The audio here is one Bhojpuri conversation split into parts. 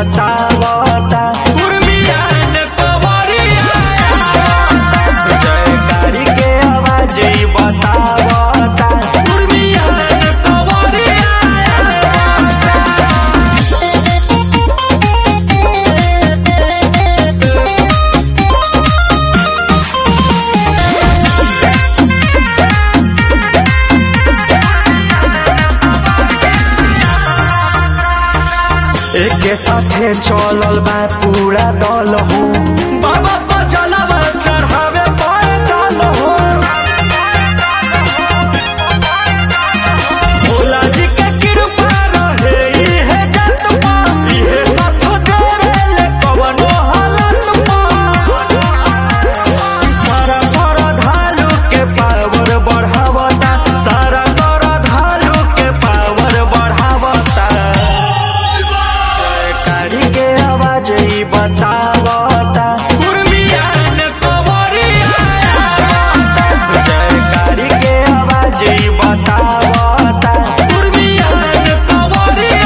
बतावता कुर्मियान कवरिया जयकारी के आवाज ई बतावता कुर्मियान कवरिया एके साथे चलल बा पूरा दल हो बाबा पर जलवा चढ़ावे पैदल हो भोला जी के कृपा रहे इहे जत पा इहे साथ जोड़ेले कवनो हालत पा सारा श्रद्धालु के पावर बढ़ावता सारा श्रद्धालु के पावर बढ़ावता जयकारी के आवाज ई बतावता कुर्मियान कवरिया जयकारी के आवाज ई बतावता कुर्मियान कवरिया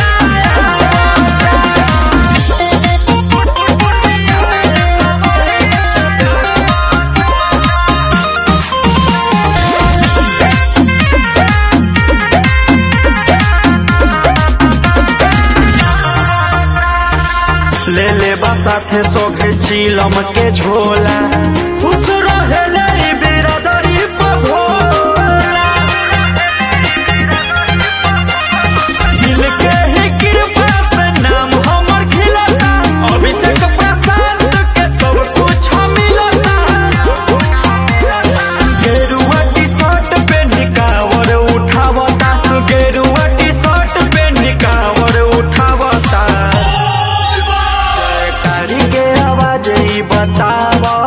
ले ले बा साथे सोघे चीलम के झोला खुश रहेले ई बिरादरी पे भोला इनके ही कृपा से नाम हमर खिलता अभिषेक प्रसाद के सब कुछ मिलता गेरुआ टी शर्ट पे निकावर उठावता गेरुआ टी शर्ट पे निकावर उठावता जयकारी के आवाज ई बतावता